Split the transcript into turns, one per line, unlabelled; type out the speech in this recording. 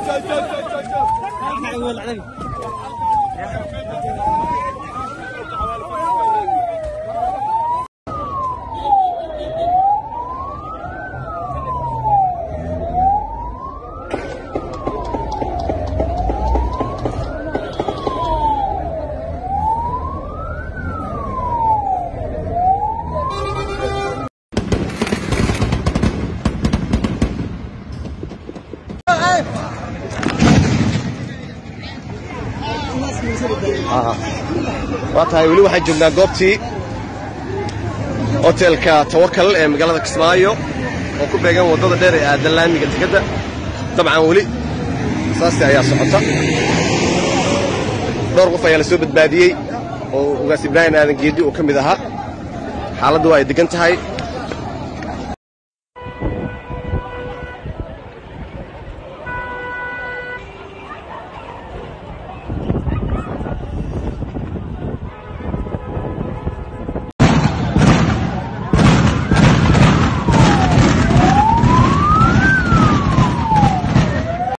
waa tahay weli waxaan joognaa goobtii hotelka tawakal ee magaalada kismaayo oo ku beegan waddada dheer ee aadan laamiga dekedda dabcan weli saasti ayaa socota dhowr qof ayaa la soo badbaadiyey oo ugaas ibraahim aadan geedi uu ka mid ahaa xaaladdu waa ay deggan tahay